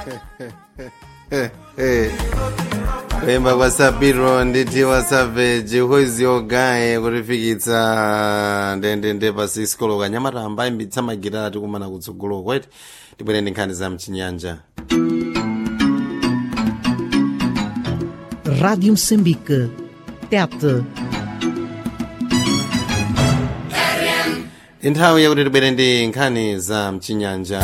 kuimba kwa sabiro nditi wasaveji hozi ogaye kutifikitsa ndendende pa 6 koloka nyamata ambayimbitsa magitara tikumana kutsogolo kweti tibwere ndi nkhani za mchinyanja Rádio Moçambique. TET. nthawi yakuti tibwere ndi nkhani za mchinyanja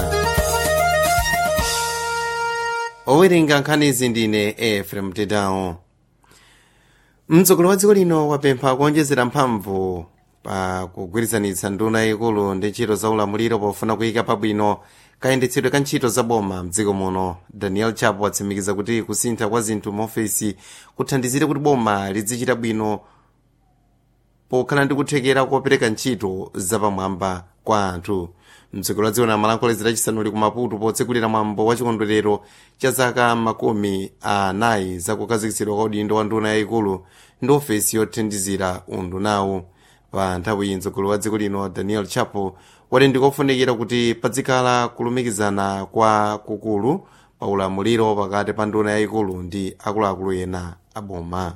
owerenga nkhanizi ndine efrem tedawo mtsogoleri wa dziko lino wapempha kuonjezera mphamvu pa kugwirizanitsa nduna yayikulu ndi ntchito za ulamuliro pofuna kuyika pabwino kayendetsedwe ka ntchito za boma mdziko muno daniel chapo watsimikiza kuti kusintha kwa zinthu maofesi kuthandizire kuti boma lidzichita bwino pokhala ndi kuthekera kopereka ntchito zapamwamba kwa anthu mtsogoleri wa dziko lino amalankhula lachisanu ku maputo potsekulira mwambo wa chikondwerero cha zaka makumi anayi za kukhazikitsidwa kwa udindo wa nduna yayikulu ndi ofesi yothandizira undunawu pa nthawi iyi mtsogoleri wa dziko lino daniel chapo wati ndikofunikira kuti padzikhala kulumikizana kwa kukulu pa ulamuliro pakati pa nduna yayikulu ndi akuluakulu ena aboma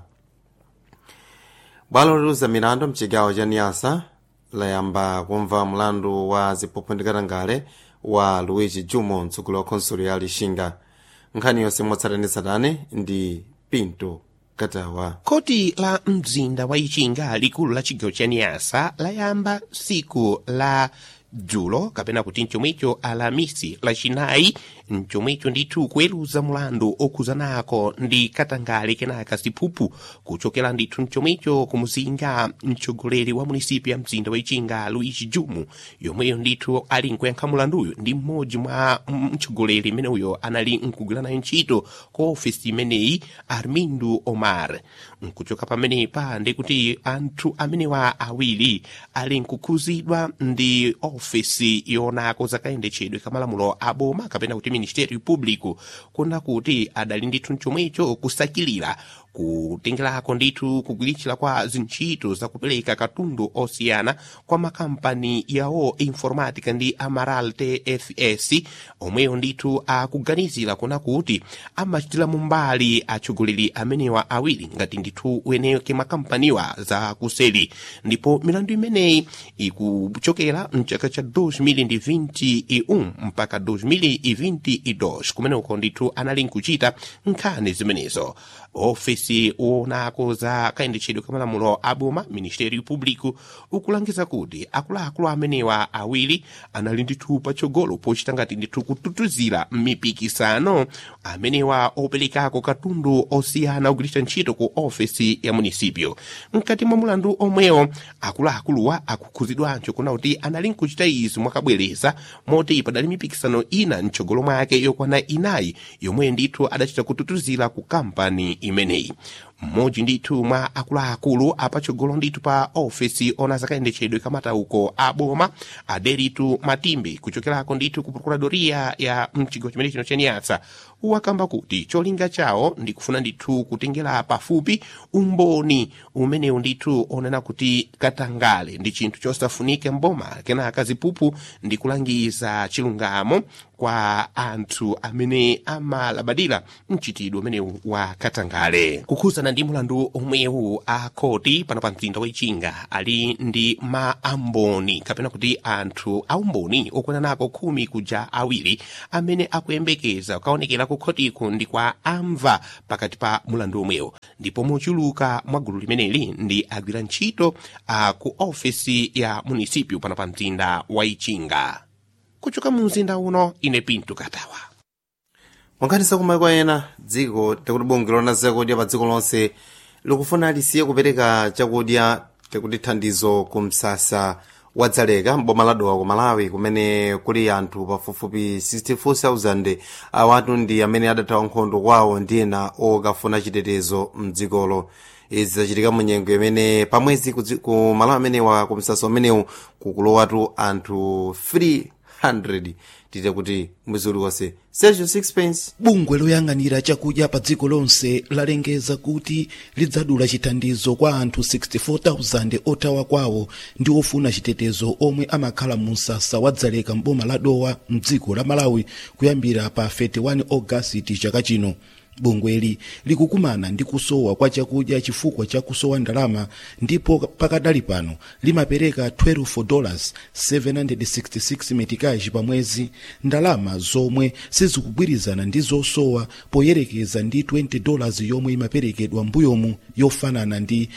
bwalo loweruza milandu mchigawo cha niyasa layamba kumva mlandu wa ziphuphu ndi katangale wa luigi jumo mtsogoleri wa khonsolo ya lixinga nkhani yonse motsatane ndi pinto katawa koti la mzinda wa ichinga likulu la chigawo cha niyasa layamba siku la dzulo kapena kuti mchomwecho alamisi lachinayi mchomwecho ndithu kuweruza mulandu okhuzanako ndi katangale kenaka ziphuphu kuchokera ndithu mchomwecho kumuzinga mtsogoleri wa munisipi ya mzinda wa ichinga luigi jumu yomweyo ndithu ali nkuyankha mulanduyo ndi mmodzi mwa mtsogoleri imeneuyo anali nkugwira nayo ntchito ku ofisi imeneyi armindu omar nkuchoka pamenepa ndikuti anthu amenewa awiri ali nkukhuzidwa ndi ofisi yonako zakayendetsedwe kamalamulo aboma kapena kuti ministério público kuna kuti adali ndithu mchomwecho kusakilira kutengerako ndithu kugwiritsa kwa zintchito zakupereka katundu osiyana kwa makampani yawo informatica ndi amaral tfs omweyo ndithu akuganizira kuna kuti amachitira mumbali atsogoleri amenewa awiri ngati ndithu weneke makampaniwa za kuseli ndipo milandu imeneyi ikuchokera mchaka cha 2021 mpaka 2022 kumeneko ndithu anali nkuchita nkhani zimenezo ofesi wonako za kayendetsedwe kamalamulo aboma ministério público ukulangiza kuti akuluakulu amenewa awiri anali ndithu patsogolo pochita ngati ndithu kututuzira mipikisano amenewa operekako katundu osiyana kugwiritsa ntchito ku ofesi ya munisipio mkati mwa mulandu omwewo akuluakuluwa akukhuzidwanso kuna kuti anali nkuchita izi mwakabwereza moti padali mipikisano ina mtsogolo mwake yokwana inayi yomwe ndithu adachita kututuzira ku kampani imeneyi mmodzi ndithu mwa akuluakulu apatsogolo ndithu pa ofesi ona zakayendetsedwe kamatauko a boma aderitu matimbe kuchokerako ndithu ku procuradoria ya mchigawo chimene chino chaniyatsa wakamba kuti cholinga chawo ndikufuna ndithu kutengera pafupi umboni umenewu ndithu onena kuti katangale ndi chinthu chosafunika mboma kenaka ziphuphu ndi kulangiza chilungamo kwa anthu amene amalabadira mchitidwe umenewu wa katangale kukhuzana ndi mulandu omwewu a khoti pano pa mzinda waichinga ali ndi maamboni kapena kuti anthu aumboni okwananako khumi kuja awiri amene akuyembekeza kukaonekera ku khotiku ndi kwa amva pakati pa mulandu omwewo ndipo mochuluka mwa gulu limeneli ndi agwira ntchito a ku ofesi ya munisipio pano pa mzinda waichinga kuchoka mu mzinda uno ine pinto katawa mwankhanisa kumaiko ena dziko takuti bungwe lona zakudya pa dziko lonse likufuna lisiye kupereka chakudya takuti thandizo ku msasa wa dzaleka mboma la dowa ku malawi kumene kuli anthu pafupifupi 64,000 awatu ndi amene adathawa nkhondo kwawo ndi ena okafuna chitetezo mdzikolo izi zachitika mu nyengo imene pamwezi ku malawi amenewa ku msasa umenewu kukulowatu anthu 300 tite kuti mwezi uliwonse sergio sixpence bungwe loyang'anira chakudya pa dziko lonse lalengeza kuti lidzadula chithandizo kwa anthu 64,000 othawa kwawo ndi ofuna chitetezo omwe amakhala mu msasa wa dzaleka mboma la dowa mdziko la malawi kuyambira pa 31 ogasiti chaka chino bungweli likukumana ndi kusowa kwa chakudya chifukwa cha kusowa ndalama ndipo pakadali pano limapereka 12 dollars 766 metikaji pa mwezi ndalama zomwe sizikugwirizana ndi zosowa poyerekeza ndi 20 dollars yomwe imaperekedwa mbuyomu yofanana ndi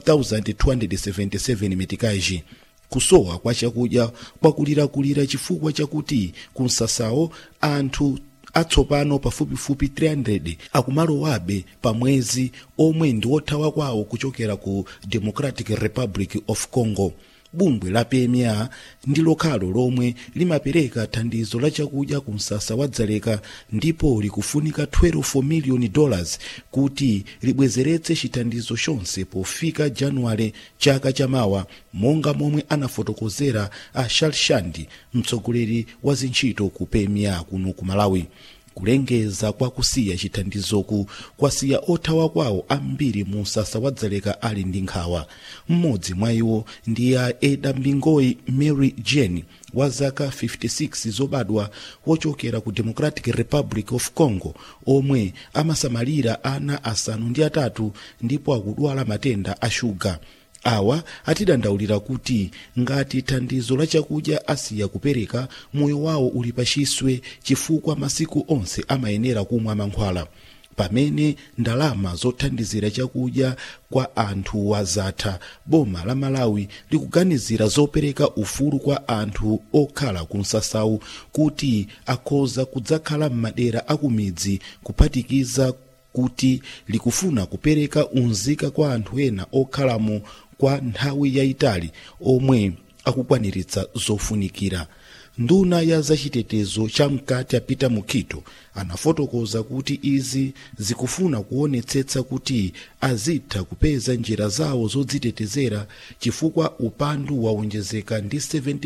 1277 metikaji kusowa kwa chakudya kwakulirakulira chifukwa chakuti kumsasawo anthu atsopano pafupifupi 300 akumalowabe pa mwezi omwe ndi othawa kwawo kuchokera ku democratic republic of congo bungwe la pma ndi lokhalo lomwe limapereka thandizo la chakudya ku msasa wa dzaleka ndipo likufunika 12 miliyoni dollars kuti libwezeretse chithandizo chonse pofika januwale chaka chamawa monga momwe anafotokozera a shalshandi mtsogoleri wa zintchito ku pma kuno ku malawi kulengeza kwa kusiya chithandizoku kwasiya othawa kwawo ambiri mu msasa wa dzaleka ali ndi nkhawa mmodzi mwa iwo ndi a eda mbingoyi mary jane wa zaka 56 zobadwa wochokera ku democratic republic of congo omwe amasamalira ana asanu ndi atatu ndipo akudwala matenda a shuga awa atidandaulira kuti ngati thandizo la chakudya asiya kupereka moyo wawo uli pachiswe chifukwa masiku onse amayenera kumwa mankhwala pamene ndalama zothandizira chakudya kwa anthu wazatha boma la malawi likuganizira zopereka ufulu kwa anthu okhala ku msasawu kuti akhoza kudzakhala m'madera akumidzi kuphatikiza kuti likufuna kupereka unzika kwa anthu ena okhalamo kwa nthawi yayitali omwe akukwaniritsa zofunikira nduna ya zachitetezo cha mkati apita mukhito anafotokoza kuti izi zikufuna kuonetsetsa kuti azitha kupeza njira zawo zodzitetezera chifukwa upandu waonjezeka ndi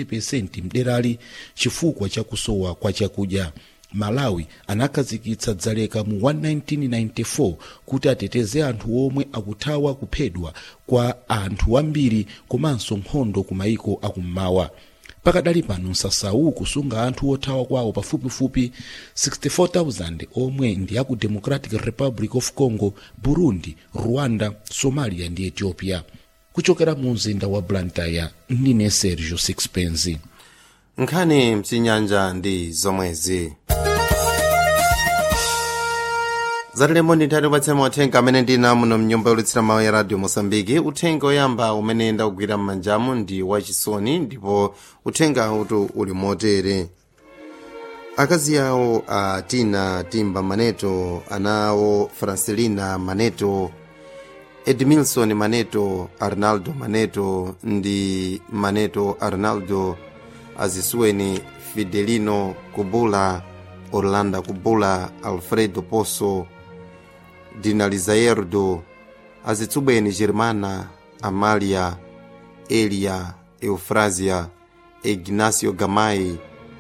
70% mderali chifukwa cha kusowa kwa chakudya malawi anakhazikitsa dzaleka mu 1994 kuti ateteze anthu omwe akuthawa kuphedwa kwa anthu ambiri komanso nkhondo ku mayiko akummawa pakadali pano msasawu kusunga anthu othawa kwawo pafupifupi 64,000 omwe ndi aku democratic republic of congo burundi rwanda somalia ndi ethiopia kuchokera mu mzinda wa blantyre ndine sergio sixpence nkhani mchinyanja ndi zomwezi zatilemboni nthati upatsemo uthenga amene ndina muno mnyumba yolutsira mawu ya radio mosambiki uthenga oyamba umene ndakugwira m'manjamu ndi wachisoni ndipo uthenga utu uli motere akazi awo a tina timba maneto ana awo francelina maneto edmilson maneto arnaldo maneto ndi maneto arnaldo azisuweni fidelino kubula orlando kubula alfredo poso dinalizaerdo azitsubweni germana amalia elia eufrazia ignacio gamai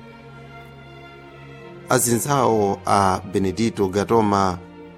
azinzawo a benedito gatoma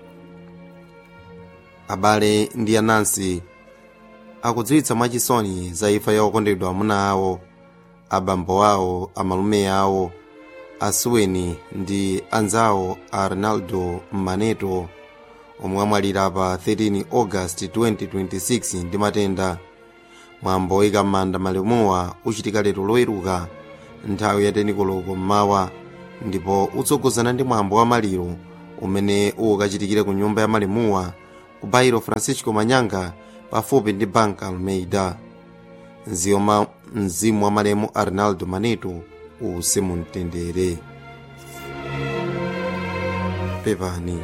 abale ndi anansi akudziwitsa mwachisoni za imfa ya okondedwa amuna awo abambo awo amalume awo asuweni ndi anzawo arnaldo maneto omwe amwalira pa 13 august 2026 ndi matenda mwambo oyika m'manda malemuwa uchitika lero loweruka nthawi ya tenikoloko mmawa ndipo utsogozana ndi mwambo wa maliro umene ukachitikire ku nyumba ya malemuwa ku bairo francisco manyanga pafupi ndi banka almeida nziyoma mzimu wa malemu arnaldo maneto uuse mumtendere pepani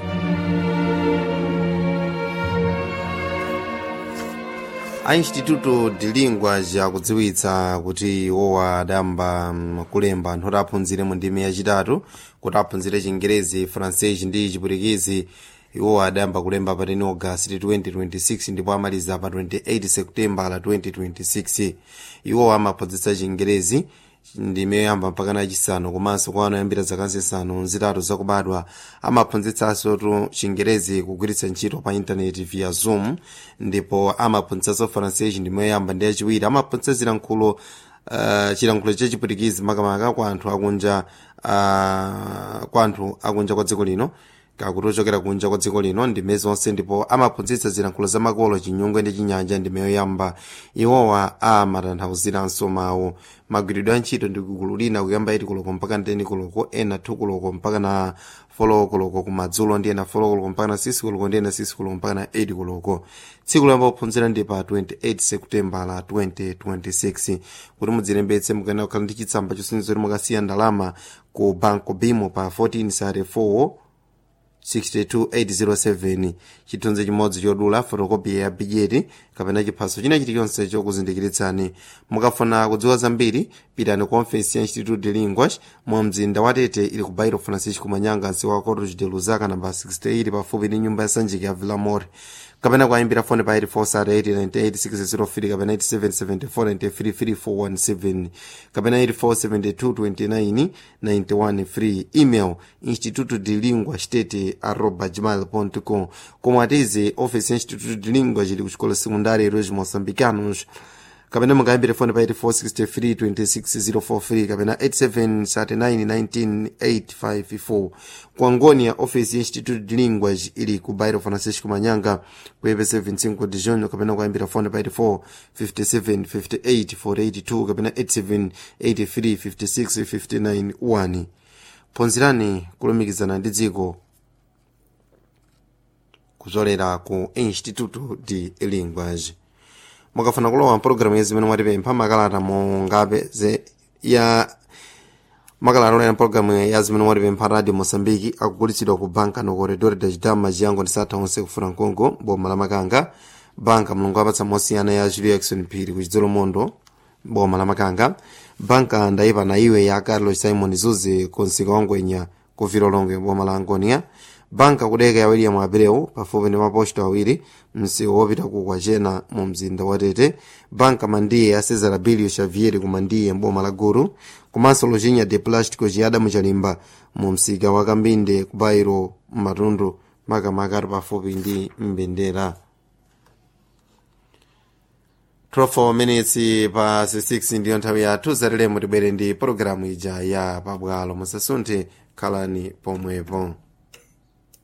a instituto de linguage akudziwitsa kuti iwowa adayamba mm, kulemba anthu oti aphunzire mu ndimi yachitatu kuti aphunzire chingerezi francese ndi chipwitikizi iwowa adayamba kulemba pa 10 august 2026 ndipo amaliza pa 28 september 2026 iwowa amaphunzitsa chingerezi ndime yoyamba mpaka nachisanu komanso kwa ana oyambira zaka zisanu zitatu zakubadwa amaphunzitsanso tu chingerezi kugwiritsa ntchito pa intaneti via zoom ndipo amaphunzitsanso francais ndime yoyamba ndi yachiwiri amaphunzitsa zilankhulo uh, chilankhulo chachipwitikizi makamaka kwa anthu akunja uh, kwa anthu akunja kwa dziko lino kakuti ochokera kunja kwa dziko lino ndime zonse ndipo amaphunzitsa zilankhulo zamakolo chinyungwe ndi chinyanja ndime yoyamba iwowa amatanthauzanso mawu magwiridwe a ntchito ndi gulu lina kuyamba 8 koloko mpaka 10 koloko ena 2 koloko mpaka na 4 koloko kumadzulo ndi ena 4 koloko mpaka na 6 koloko ndi ena 6 koloko mpaka na 8 koloko tsiku loyamba kuphunzira ndi pa 28 seputembala 2026 kuti mudzilembetse mukayenera kukhala ndi chitsamba chosindikiza kuti mukasiya ndalama ku banco bimo pa 14 sare 4 62807 chithunzi chimodzi chodula fotokopi ya bijeti kapena chiphaso china chilichonse chokuzindikiritsani mukafuna kudziwa zambiri pitani ku ofesi ya institute de linguas mu mzinda wa tete ili ku bairo francisco manyanga msi wa cotos de luzaka namba 68 pafupi ndi nyumba ya sanjika ya villamor kapena kuyimbira foni pa 84 kapena 8774 kapena 84722991 free email instituto de lingua state arroba gmail.com komwe atize office ya instituto de lingua chili kuchikola sekundari eros moçambicanos kapena mungayimbire foni pa 84632604 kapena 87391984 kwangoni ya office ya institute de linguas ili ku bairo francisco manyanga kuyepe 75 de junho kapena kuyimbira foni pa 84 57 58 482 kapena 87 83 56 59 1 phunzirani kulumikizana ndi dziko kuchokera ku instituto de linguas mukafuna kulowa mpologalamu ya zimene mwatipempha makalata mungapeze ya makalata olera mpologalamu ya zimene mwatipempha radio mosambiki akugulitsidwa ku banka no corredor da chidama chiyango ndi satha onse kufuna mkongo boma la makanga banka mulungu apatsa mosiyana ya julio jackson phiri ku chidzolo mondo boma la makanga banka ndayipa na iwe ya carlos simon zuze konsika wangwenya ku vilolongo boma la angonia banka kudeka ya william abreu pafupi ndi maposto awiri msiwo wopita ku kwachena mu mzinda wa tete banka mandiye ya cesar abilio xavier ku mandiye mboma la guru komanso lojinya de plástico chiyada muchalimba mu msika wa kambinde ku bairo mmatundu makamaka ali pafupi ndi mbendera 12 minutes pa 6 ndiyo nthawi yathu zatilemo tibwere ndi pologalamu ija ya pabwalo musasunthe khalani pomwepo